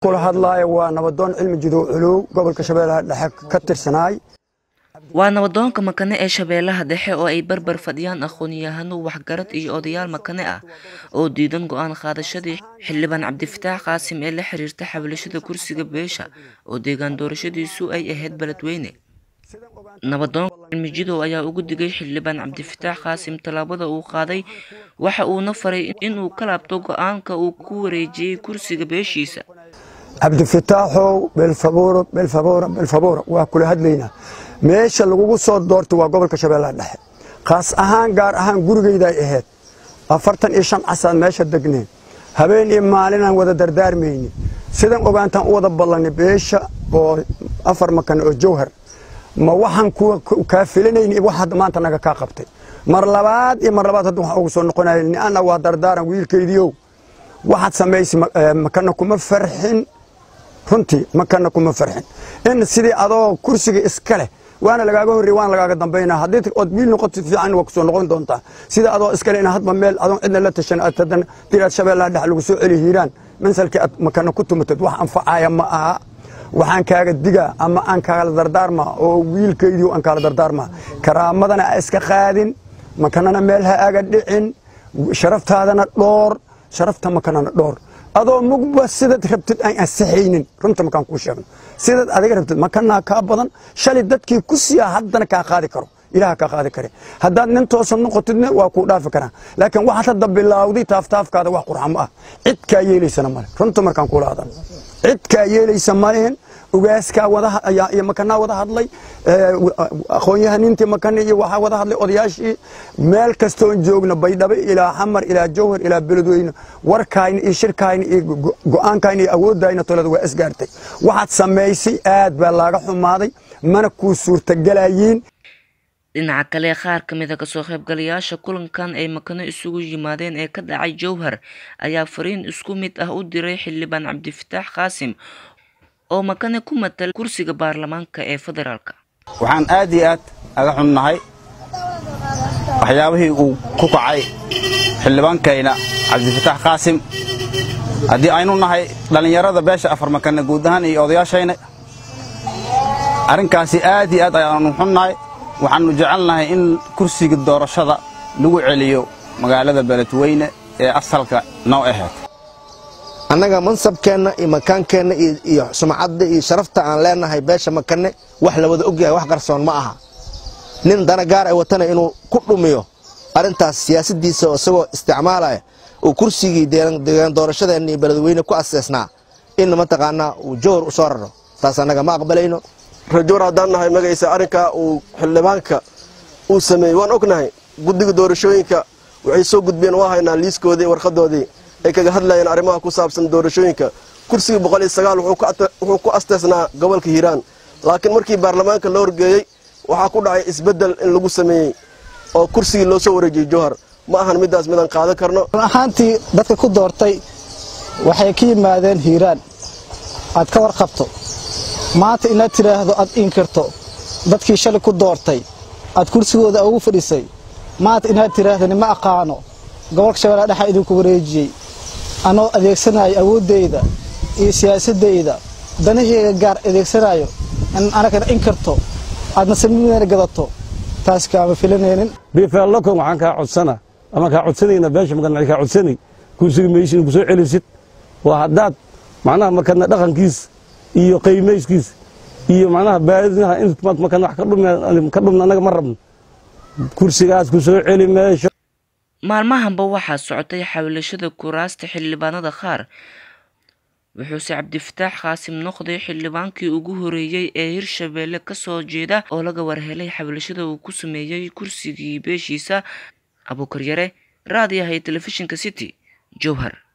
kula hadlaayo waa nabadoon cilmi jidow culuw gobolka shabeellaha dhexe ka tirsanaay waa nabadoonka makane ee shabeellaha dhexe oo ay barbar fadhiyaan aqoon-yahano waxgarad iyo odayaal makane ah oo diidan go-aan qaadashadii xildhibaan cabdifataax qaasim ee la xiriirta xabalashada kursiga beesha oo deegaan doorashadiisu ay ahayd beledweyne nabadoonka cilmi jidow ayaa ugu digay xildhibaan cabdifataax qaasim tallaabada uu qaaday waxa uuna faray inuu ka laabto go-aanka uu ku wareejiyey kursiga beeshiisa cabdifataaxow belfaboro belfaboro belfaboro waa kula hadlaynaa meesha lagugu soo doortay waa gobolka shabeellaha dhexe khaas ahaan gaar ahaan gurigayday ahayd afartan iyo shan casaad meesha degneen habeen iyo maalinaan wada dardaarmayni sidan ogaantaan u wada ballanay beesha oo afar makan oo jawhar ma waxaan kaa filanayni wax hadda maanta naga kaa qabtay mar labaad iyo mar labaad hadda waxaan ugu soo noqonaya ni'ana waa dardaaran wiilkaydiiow waxaad samaysay makana kuma farxin runtii makana kuma farxin in sidii adoo kursiga iska leh waana lagaaga horrey waana lagaaga dambaynaa haddii ood wiil noqoto fiican waa kusoo noqon doontaa sida adoo iskale in hadba meel adoon cidna la tashan aad hadan diraad shabeellaha dhex lagu soo celi hiiraan mansalkii aad makana ku tumatad wax anfacaya ma aha waxaan kaaga digaa ama aan kaala dardaarmaa oo wiilkaydii aan kaala dardaarmaa karaamadana a iska qaadin makanana meel ha aga dhicin sharaftaadana dhoor sharafta makanana dhoor adoo mugba sidaad rabtid aan ansaxaynin runta makaan kuu sheegno sidaad adiga rabtid makanaa kaa badan shalay dadkii ku siiya haddana kaa qaadi karo ilaha kaa qaadi kare haddaad nin toosan noqotidna waa kuu dhaafi karaa laakiin waxaad hadda bilowday taaftaafkaada wax qurxamo ah cid kaa yeelaysana male runta markaan kula hadal cid kaa yeelaysa malehen ugaaskaa wadiyo makanaa wada hadlay aqoon-yahanintii makane iyo waxaa wada hadlay odayaashii meel kastoon joogno baydhabo ilaa xamar ilaa jawhar ilaa beledweyne warkaayna iyo shirkaayna iyo go-aankaayna iyo awoodayna tolada waa isgaartay waxaad samaysay aad baa laaga xumaaday mana kuu suurtagalayiin dhinaca kale qaar ka mid a kasoo qaybgalayaasha kulankan ay makano isugu yimaadeen ee ka dhacay jowhar ayaa fariin isku mid ah u diray xildhibaan cabdifataax qaasim oo makane ku matala kursiga baarlamaanka ee federaalka waxaan aad iyo aad aga xunnahay waxyaabihii uu ku kacay xildhibaankayna cabdifataax qaasim haddii aynu nahay dhallinyarada beesha afar makane guud ahaan iyo odayaashayna arrinkaasi aad iyo aad ayaanu xunnahay waxaannu jecelnahay in kursiga doorashada lagu celiyo magaalada beledweyne ee asalka noo ahayd annaga mansabkeenna iyo makaankeenna iyo sumcadda iyo sharafta aan leenahay beesha makane wax la wada ogyahay wax qarsoon ma aha nin dana gaar ay watana inuu ku dhumiyo arrintaas siyaasaddiisa isagoo isticmaalaya uu kursigii deegaan doorashadeenna iyo beledweyne ku aseesnaa in mataqaanaa uu jowhar u soo raro taas annaga ma aqbalayno rajoor haddaan nahay magaysa arrinkaa uu xildhibaanka uu sameeyey waan ognahay guddiga doorashooyinka waxay soo gudbeen waa haynaa liiskoodii warqadoodii ay kaga hadlayeen arrimaha ku saabsan doorashooyinka kursigii boqol iyo sagaal wuxuu ku asteesnaa gobolka hiiraan laakiin markii baarlamaanka loo horgeeyey waxaa ku dhacay isbeddel in lagu sameeyey oo kursigii loo soo wareejiyey jowhar ma ahan middaas midaan qaadan karno run ahaantii dadka ku doortay waxay ka yimaadeen hiiraan aad ka warqabto maanta inaad tidhaahdo aad inkirto dadkii shalay ku doortay aad kursigooda ugu fadhisay maanta inaad tidhaahdo nima aqaano gobolka shabeellaha dhexa idinku wareejiyey anoo adeegsanaayo awooddayda iyo siyaasaddayda danaheyga gaar adeegsanayo in anagana inkirto aadna samideena gadato taas kaama filanaynin bifaallakon waxaan kaa codsana ama kaa codsanayna beesha makan kaa codsanay kursiga meesha in ku soo celisid waa haddaad macnaha makadna dhaqankiis iyo qiimayskiis iyo macnaha baadinaha in makadna wax ka dhumna annaga ma rabno kursigaas ku soo celi meesho maalmahanba waxaa socotay xawlashada kuraasta xildhibaanada qaar wuxuuse cabdifataax qaasim noqday xildhibaankii ugu horeeyey ee hirshabeelle kasoo jeeda oo laga warhelay xawlashada uu ku sameeyey kursigii beeshiisa abuukaryare raadiyaha iyo telefishinka city jowhar